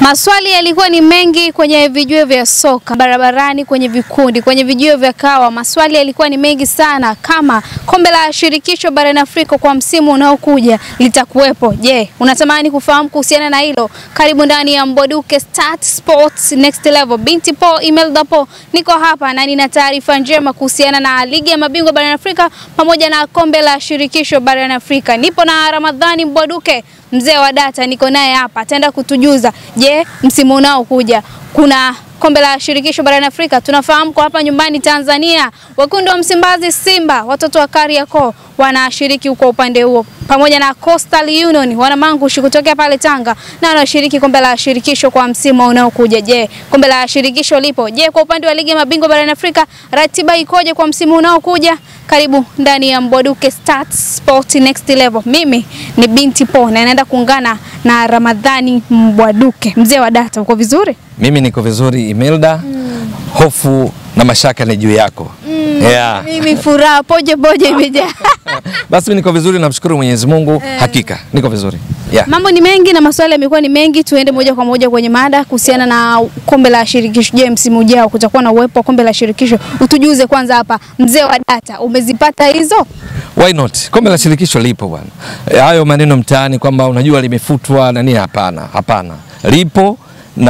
Maswali yalikuwa ni mengi kwenye vijuo vya soka barabarani, kwenye vikundi, kwenye vijuo vya kawa. Maswali yalikuwa ni mengi sana, kama kombe la shirikisho barani Afrika kwa msimu unaokuja litakuwepo. Je, unatamani kufahamu kuhusiana na hilo? Karibu ndani ya Mbwaduke Start Sports Next Level. Binti Po Imelda Po, niko hapa na nina taarifa njema kuhusiana na ligi ya mabingwa barani Afrika pamoja na kombe la shirikisho barani Afrika. Nipo na Ramadhani Mbwaduke mzee wa data niko naye hapa, ataenda kutujuza. Je, msimu unaokuja kuna kombe la shirikisho barani Afrika? Tunafahamu kwa hapa nyumbani Tanzania, wekundu wa Msimbazi Simba, watoto wa Kariakoo wanashiriki huko upande huo, pamoja na Coastal Union wanamangushi kutokea pale Tanga na wanashiriki kombe la shirikisho kwa msimu unaokuja. Je, kombe la shirikisho lipo? Je, kwa upande wa ligi ya mabingwa barani Afrika ratiba ikoje kwa msimu unaokuja? Karibu ndani ya Mbwaduke Start Sport Next Level. Mimi ni Binti Po na naenda kuungana na Ramadhani Mbwaduke, mzee wa data. Uko vizuri? Mimi niko vizuri Imelda. Hofu na mashaka ni juu yako. Yeah. Mimi furaha poje poje imejaa. Basi mimi niko vizuri, namshukuru Mwenyezi Mungu. Hakika niko vizuri. Yeah. Mambo ni mengi na maswali yamekuwa ni mengi, tuende moja kwa moja kwenye mada kuhusiana na kombe la shirikisho. Je, msimu ujao kutakuwa na uwepo wa kombe la shirikisho? Utujuze kwanza hapa, mzee wa data, umezipata hizo? Why not? Kombe la shirikisho lipo bwana. E, hayo maneno mtaani kwamba unajua limefutwa na nini, hapana, hapana. Lipo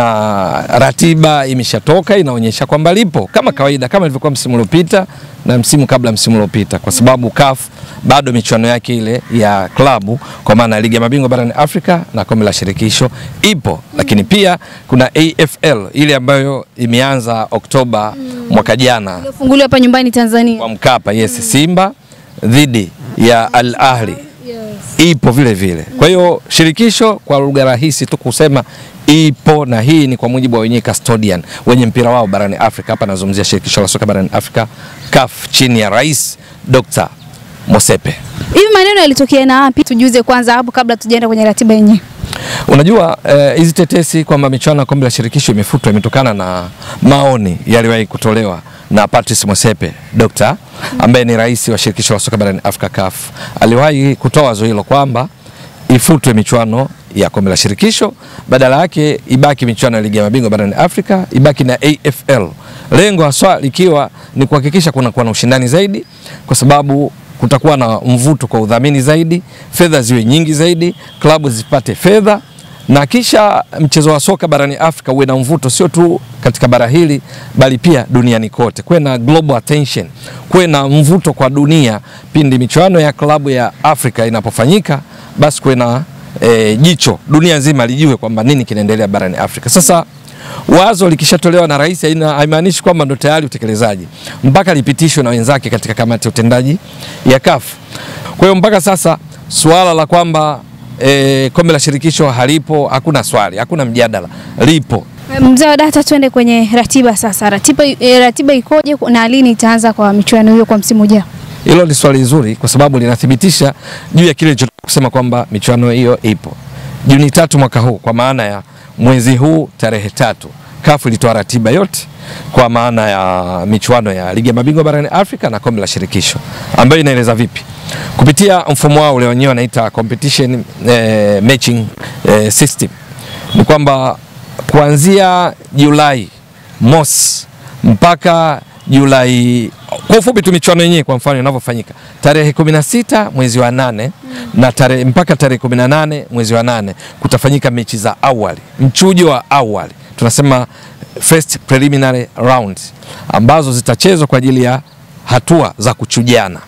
na ratiba imeshatoka inaonyesha kwamba lipo kama kawaida, kama ilivyokuwa msimu uliopita na msimu kabla msimu uliopita, kwa sababu CAF bado michuano yake ile ya klabu kwa maana ya ligi ya mabingwa barani Afrika na kombe la shirikisho ipo, lakini pia kuna AFL ile ambayo imeanza Oktoba mwaka jana Funguliwa hapa nyumbani Tanzania. kwa Mkapa, yes, Simba dhidi ya Al Ahli ipo vile vile. Kwa hiyo shirikisho, kwa lugha rahisi tu kusema ipo, na hii ni kwa mujibu wa wenyewe custodian wenye mpira wao barani Afrika. Hapa nazungumzia shirikisho la soka barani Afrika CAF, chini ya Rais Dr. Mosepe. Hivi maneno yalitokea na wapi? Tujuze kwanza hapo kabla tujaenda kwenye ratiba yenyewe. Unajua eh, hizi tetesi kwamba michuano ya kombe la shirikisho imefutwa imetokana na maoni yaliwahi kutolewa na Patrice Mosepe Dr. ambaye ni rais wa shirikisho la soka barani Afrika CAF. Aliwahi kutoa wazo hilo kwamba ifutwe michuano ya kombe la shirikisho, badala yake ibaki michuano ya ligi ya mabingwa barani Afrika, ibaki na AFL, lengo haswa likiwa ni kuhakikisha kunakuwa na ushindani zaidi, kwa sababu kutakuwa na mvuto kwa udhamini zaidi, fedha ziwe nyingi zaidi, klabu zipate fedha na kisha mchezo wa soka barani Afrika uwe na mvuto sio tu katika bara hili bali pia duniani kote, kuwe na global attention, kuwe na mvuto kwa dunia. Pindi michuano ya klabu ya Afrika inapofanyika, basi kuwe na e, jicho dunia nzima lijue kwamba nini kinaendelea barani Afrika. Sasa wazo likishatolewa na rais haina- haimaanishi kwamba ndo tayari utekelezaji, mpaka lipitishwe na wenzake katika kamati ya utendaji ya CAF. Kwa hiyo mpaka sasa suala la kwamba e, kombe la shirikisho halipo, hakuna swali, hakuna mjadala, lipo. Mzee wa data, tuende kwenye ratiba sasa. Ratiba, eh, ratiba ikoje na lini itaanza kwa michuano hiyo kwa msimu ujao? Hilo ni swali zuri kwa sababu linathibitisha juu ya kile nilichotoka kusema kwamba michuano hiyo ipo. Juni tatu mwaka huu, kwa maana ya mwezi huu tarehe tatu, CAF ilitoa ratiba yote kwa maana ya michuano ya ligi ya mabingwa barani Afrika na kombe la shirikisho ambayo inaeleza vipi kupitia mfumo wao ule wenyewe wanaita competition eh, matching eh, system ni kwamba kuanzia Julai mosi mpaka Julai, kwa ufupi tu michuano yenyewe kwa mfano inavyofanyika tarehe 16 mwezi wa nane na tarehe mpaka tarehe 18 mwezi wa nane kutafanyika mechi za awali, mchujo wa awali tunasema first preliminary round, ambazo zitachezwa kwa ajili ya hatua za kuchujana,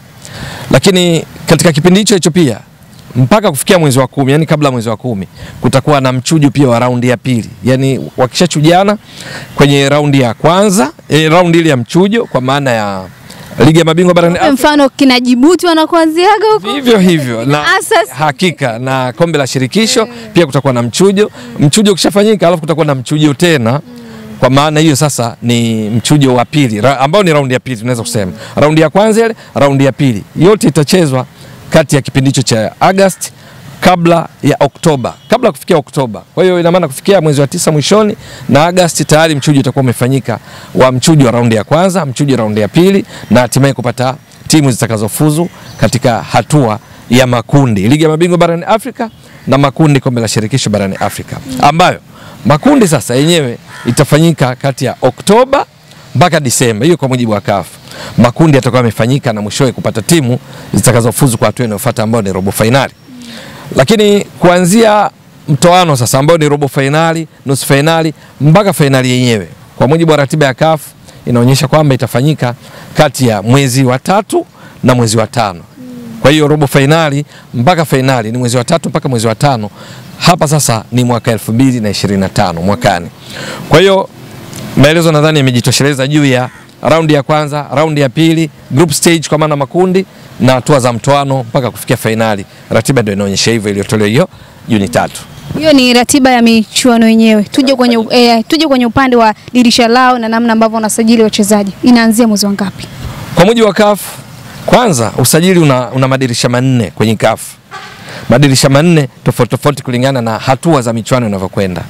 lakini katika kipindi hicho hicho pia mpaka kufikia mwezi wa kumi, yani kabla ya mwezi wa kumi kutakuwa na mchujo pia wa raundi ya pili, yani wakishachujana kwenye raundi ya kwanza e, raundi ile ya mchujo kwa maana ya ligi ya mabingwa barani Afrika Mfano kina Jibuti wanakuanziaga huko. vivyo hivyo na Asas. hakika na kombe la shirikisho pia kutakuwa na mchujo. Mchujo ukishafanyika, alafu kutakuwa na mchujo tena. Kwa maana hiyo sasa ni mchujo wa pili ra- ambao ni raundi ya pili, tunaweza kusema raundi ya kwanza ile, raundi ya pili, yote itachezwa kati ya kipindi hicho cha Agosti kabla ya Oktoba, kabla ya kufikia Oktoba. Kwa hiyo ina maana kufikia mwezi wa tisa mwishoni na Agosti tayari mchujo utakuwa umefanyika wa mchujo wa raundi ya kwanza, mchujo wa raundi ya pili na hatimaye kupata timu zitakazofuzu katika hatua ya makundi ligi ya mabingwa barani Afrika na makundi kombe la shirikisho barani Afrika ambayo Makundi sasa yenyewe itafanyika kati ya Oktoba mpaka Disemba, hiyo kwa mujibu wa CAF. Makundi yatakuwa yamefanyika na mwishowe kupata timu zitakazofuzu kwa hatua inayofuata ambayo ni robo fainali. Lakini kuanzia mtoano sasa ambao ni robo fainali, nusu fainali mpaka fainali yenyewe, kwa mujibu wa ratiba ya CAF inaonyesha kwamba itafanyika kati ya mwezi wa tatu na mwezi wa tano. Kwa hiyo robo fainali mpaka fainali ni mwezi wa tatu mpaka mwezi wa tano. Hapa sasa ni mwaka 2025 mwakani. Kwa hiyo maelezo nadhani yamejitosheleza juu ya raundi ya kwanza, raundi ya pili, group stage kwa maana makundi na hatua za mtoano mpaka kufikia fainali. Ratiba ndio inaonyesha hivyo iliyotolewa hiyo Juni tatu. Hiyo ni ratiba ya michuano yenyewe. Tuje kwenye, eh, tuje kwenye upande wa dirisha lao na namna ambavyo wanasajili wachezaji. Inaanzia mwezi wa ngapi? Kwa mujibu wa CAF, kwanza usajili una, una madirisha manne kwenye CAF, madirisha manne tofauti tofauti kulingana na hatua za michuano inavyokwenda.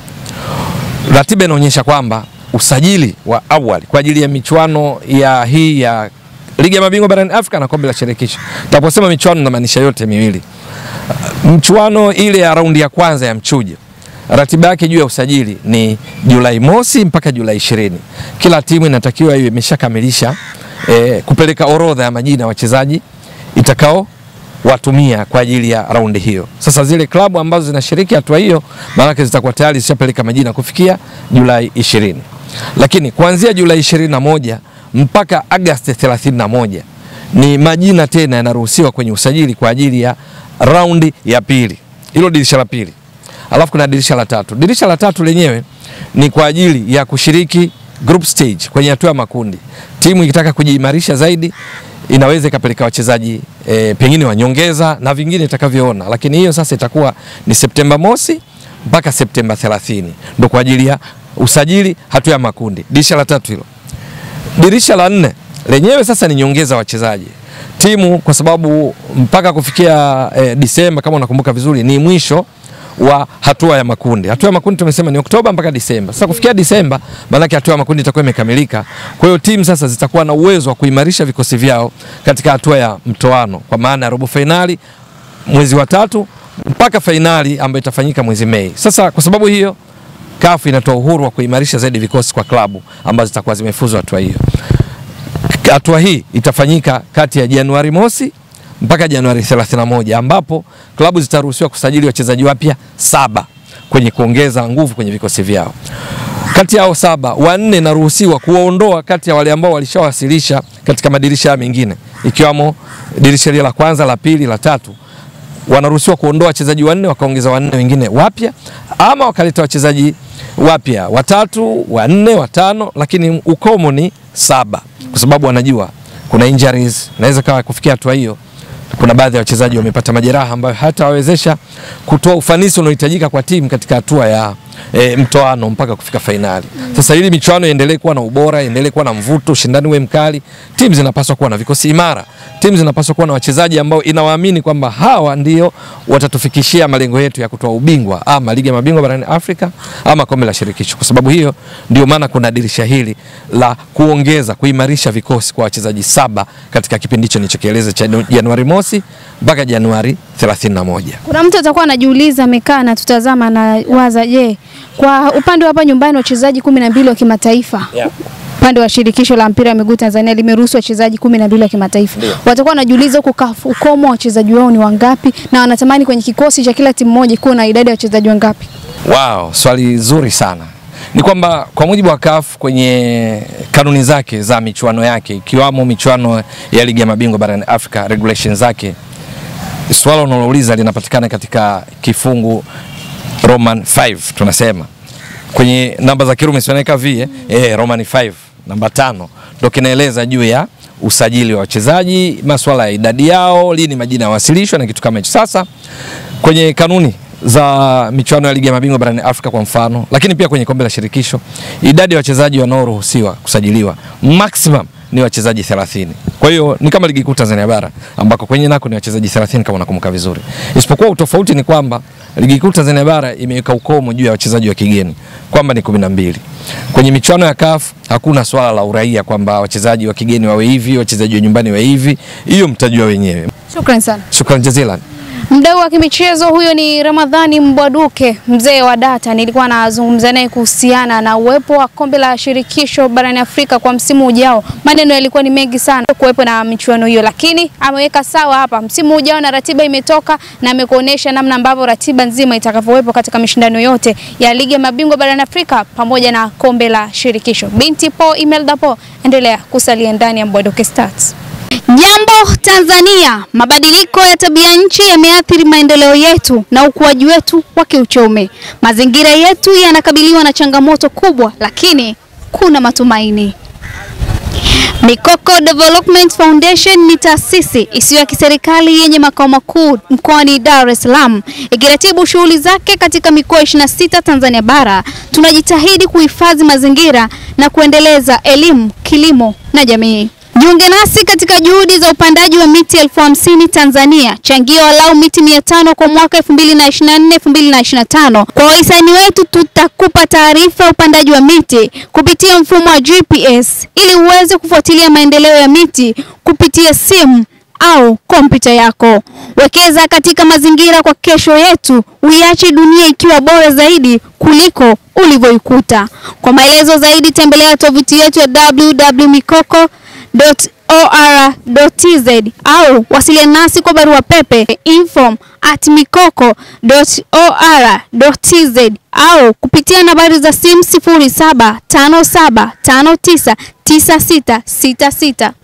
Ratiba inaonyesha kwamba usajili wa awali kwa ajili ya michuano ya hii ya ligi ya mabingwa barani Afrika na kombe la shirikisho. Tunaposema michuano inamaanisha yote miwili. Mchuano ile ya raundi ya kwanza ya mchujo ratiba yake juu ya usajili ni Julai mosi mpaka Julai ishirini. Kila timu inatakiwa iwe imeshakamilisha e, kupeleka orodha ya majina ya wachezaji itakao watumia kwa ajili ya raundi hiyo. Sasa zile klabu ambazo zinashiriki hatua hiyo, maanake zitakuwa tayari zishapeleka majina kufikia Julai ishirini, lakini kuanzia Julai ishirini na moja mpaka Agosti 31 ni majina tena yanaruhusiwa kwenye usajili kwa ajili ya raundi ya pili, hilo dirisha la pili. Alafu kuna dirisha la tatu. Dirisha la tatu lenyewe ni kwa ajili ya kushiriki group stage kwenye hatua ya makundi. Timu ikitaka kujiimarisha zaidi inaweza ikapeleka wachezaji e, pengine wanyongeza na vingine itakavyoona, lakini hiyo sasa itakuwa ni Septemba mosi mpaka Septemba 30 ndo kwa ajili ya usajili hatua ya makundi. Dirisha la tatu hilo. Dirisha la nne lenyewe sasa ni nyongeza wachezaji timu, kwa sababu mpaka kufikia e, Disemba kama unakumbuka vizuri ni mwisho wa hatua ya makundi. Hatua ya makundi tumesema ni Oktoba mpaka Disemba. Sasa kufikia Disemba, maanake hatua ya makundi itakuwa imekamilika. Kwa hiyo timu sasa zitakuwa na uwezo wa kuimarisha vikosi vyao katika hatua ya mtoano, kwa maana ya robo fainali mwezi wa tatu mpaka fainali ambayo itafanyika mwezi Mei. Sasa kwa sababu hiyo CAF inatoa uhuru wa kuimarisha zaidi vikosi kwa klabu ambazo zitakuwa zimefuzu hatua hiyo. Hatua hii itafanyika kati ya Januari mosi mpaka Januari 31 ambapo klabu zitaruhusiwa kusajili wachezaji wapya saba kwenye kuongeza nguvu kwenye vikosi vyao. Kati yao saba, wanne naruhusiwa kuwaondoa kati ya wale ambao walishawasilisha katika madirisha mengine ikiwamo dirisha la kwanza, la pili, la tatu. Wanaruhusiwa kuondoa wachezaji wanne wakaongeza wanne wengine wapya, ama wakaleta wachezaji wapya watatu, wanne, watano, lakini ukomo ni saba, kwa sababu wanajua kuna injuries, naweza kawa kufikia hatua hiyo kuna baadhi ya wachezaji wamepata majeraha ambayo hatawawezesha kutoa ufanisi unaohitajika kwa timu katika hatua ya e, mtoano mpaka kufika fainali. Sasa ili michuano iendelee kuwa na ubora, iendelee kuwa na mvuto, ushindani uwe mkali, timu zinapaswa kuwa na vikosi imara. Timu zinapaswa kuwa na wachezaji ambao inawaamini kwamba hawa ndio watatufikishia malengo yetu ya kutoa ubingwa ama ligi ya mabingwa barani Afrika ama kombe la shirikisho. Kwa sababu hiyo ndio maana kuna dirisha hili la kuongeza, kuimarisha vikosi kwa wachezaji saba katika kipindi hicho nilichokieleza cha Januari mosi mpaka Januari 31. Kuna mtu atakuwa anajiuliza, amekaa na tutazama na waza, je, kwa upande wa hapa nyumbani wachezaji kumi na mbili wa kimataifa Yeah. upande wa shirikisho la mpira wa miguu Tanzania limeruhusu wachezaji kumi na mbili wa kimataifa. Ndio. Watakuwa wanajiuliza huko CAF ukomo wa wachezaji wao ni wangapi, na wanatamani kwenye kikosi cha kila timu moja kuwa na idadi ya wachezaji wangapi? Wow, swali zuri sana. Ni kwamba kwa mujibu wa CAF kwenye kanuni zake za michuano yake ikiwamo michuano ya ligi ya mabingwa barani Afrika regulations zake, swala unalouliza linapatikana katika kifungu Roman 5 tunasema kwenye namba za Kirumi sioneka v eh, eh, Roman 5 namba tano ndo kinaeleza juu ya usajili wa wachezaji, masuala ya idadi yao, lini majina yawasilishwa na kitu kama hicho. Sasa kwenye kanuni za michuano ya ligi ya mabingwa barani Afrika kwa mfano, lakini pia kwenye kombe la shirikisho, idadi ya wachezaji wanaoruhusiwa kusajiliwa maximum ni wachezaji 30. Kwa hiyo ni kama ligi kuu Tanzania bara ambako kwenye nako ni wachezaji 30 kama unakumbuka vizuri. Isipokuwa utofauti ni kwamba ligi kuu Tanzania bara imeweka ukomo juu ya wachezaji wa kigeni kwamba ni 12. Kwenye michuano ya CAF hakuna swala la uraia kwamba wachezaji wa kigeni wawe hivi, wachezaji wa nyumbani wawe hivi. Hiyo mtajua wenyewe. Shukrani sana. Shukran jazilan. Mdau wa kimichezo huyo ni Ramadhani Mbwaduke, mzee wa data. Nilikuwa nazungumza naye kuhusiana na uwepo wa kombe la shirikisho barani Afrika kwa msimu ujao. Maneno yalikuwa ni mengi sana kuwepo na michuano hiyo, lakini ameweka sawa hapa msimu ujao na ratiba imetoka na amekuonesha namna ambavyo ratiba nzima itakavyowepo katika mashindano yote ya ligi ya mabingwa barani Afrika pamoja na kombe la shirikisho. Binti Po Imelda Po, endelea kusalia ndani ya Mbwaduke Stats. Jambo Tanzania, mabadiliko ya tabia nchi yameathiri maendeleo yetu na ukuaji wetu wa kiuchumi. Mazingira yetu yanakabiliwa na changamoto kubwa, lakini kuna matumaini. Mikoko Development Foundation ni taasisi isiyo ya kiserikali yenye makao makuu mkoani Dar es Salaam ikiratibu shughuli zake katika mikoa 26 Tanzania bara. Tunajitahidi kuhifadhi mazingira na kuendeleza elimu, kilimo na jamii. Jiunge nasi katika juhudi za upandaji wa miti elfu hamsini Tanzania. Changia walau miti mia tano kwa mwaka 2024 2025. Kwa wahisani wetu tutakupa taarifa ya upandaji wa miti kupitia mfumo wa GPS ili uweze kufuatilia maendeleo ya miti kupitia simu au kompyuta yako. Wekeza katika mazingira kwa kesho yetu, uiache dunia ikiwa bora zaidi kuliko ulivyoikuta. Kwa maelezo zaidi tembelea tovuti yetu ya www.mikoko or.tz au wasiliana nasi kwa barua pepe info at mikoko.or.tz au kupitia nambari za simu 0757599666.